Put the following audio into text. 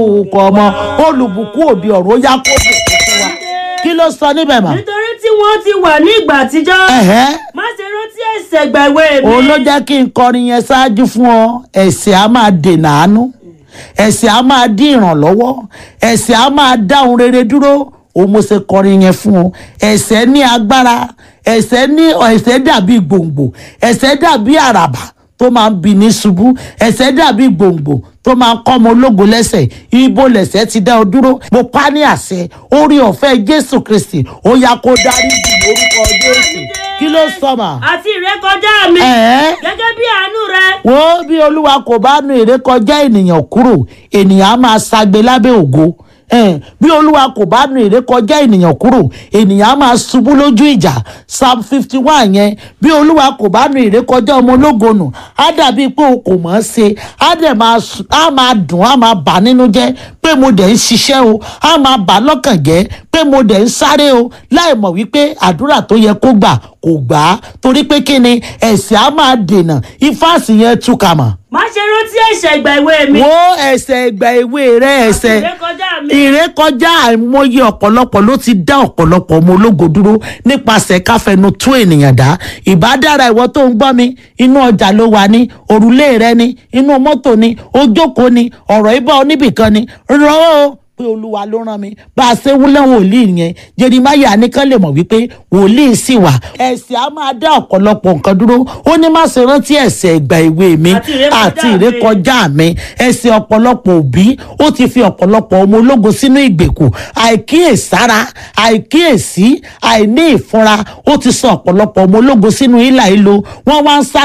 orúkọ ọmọ olùbùkún òbí ọ̀rọ̀ ó yá kó bùkún fún wa kí ló sọ níbẹ̀ mọ́. nítorí tí wọ́n ti wà ní ìgbà àtijọ́ ẹ̀hẹ́ má ṣe rántí ẹ̀ṣẹ̀ gbàgbé mi. òun ló jẹ́ kí n kọrin yẹn ṣáájú fún ọ ẹ̀ṣẹ̀ á máa dènà àánú ẹ̀ṣẹ̀ á máa dín ìrànlọ́wọ́ ẹ̀ṣẹ̀ á máa dá ohun rere dúró òun mo ṣe kọrin yẹn fún ọ ẹ̀ṣẹ̀ ní agbára ẹ̀ṣẹ̀ ní ẹ̀ṣẹ̀ dàbí gbòǹgbò ẹ̀ṣẹ̀ dàbí àràbà tó máa ń bi ní ṣubú ẹ̀ṣẹ̀ dàbí gbòǹgbò tó máa ń kọ́ ọmọ ológo lẹ́sẹ̀ ibo lẹ̀ṣẹ̀ ti dá ọ dúró mo pa ní àṣẹ orí ọ̀fẹ́ jésù kristi ó yá kó dárí jì lórúkọ jésù kí ló sọ mà. àti ìrékọjá mi ẹ̀ẹ́ gẹ́gẹ́ bí àánú rẹ wo bí olúwa kò bá nu ìrékọjá ènìyàn kúrò ènìyàn á máa ṣagbe lábẹ́ ògo Eh, bí olúwa kò bá nu ìrékọjá ènìyàn kúrò ènìyàn á máa ṣubú lójú ìjà psalm fifty one yẹn bí olúwa kò bá nu ìrékọjá ọmọ ológo nù á dàbí pé o kò mọ̀ ọ́n ṣe á dẹ̀ máa sùn- á máa dùn á máa bà nínú jẹ́ pé mo dẹ̀ ń ṣiṣẹ́ o á máa bà lọ́kàn jẹ́ pé mo dẹ̀ ń sáré o láì mọ̀ wípé àdúrà tó yẹ kó gbà kò gbà á torí pé kí ni ẹ̀sìn á máa dènà ifáàsì yẹn túkà mọ̀ má ṣe rántí ẹ̀ṣẹ̀ ìgbà ìwé mi wo ẹsẹ̀ ìgbà ìwé rẹ ẹsẹ̀ ìrékọjá mi ìrékọjá àìmọye ọ̀pọ̀lọpọ̀ ló ti dá ọ̀pọ̀lọpọ̀ ọmọ ológo dúró nípasẹ̀ káfẹnu tún ènìyàn dá ìbádára ìwọ tó ń gbọ́ mi inú ọjà ló wà ní òrùlé rẹ ní inú mọ́tò ní ojókòó ní ọ̀rọ̀ ibà oníbìkan ní rọ́ o pé olúwa ló rán mi bá a ṣe wúlẹ̀ wòlíì yẹn jerimaya nìkan lè mọ̀ wípé wòlíì sì wà ẹ̀sìn á máa dá ọ̀pọ̀lọpọ̀ nǹkan dúró ó ní má ṣe rántí ẹ̀ṣẹ̀ ìgbà ìwé mi Àti ìrékọjá àti mi. ìrékọjá kọjá mi ẹsẹ̀ ọ̀pọ̀lọpọ̀ òbí ó ti fi ọ̀pọ̀lọpọ̀ ọmọ ológo sínú ìgbèkùn àìkíyèsára àìkíyèsí àìní ìfúnra ó ti sọ ọ̀pọ̀lọpọ̀ ọmọ ológo sínú ìlà ìlò wọ́n wá ń sá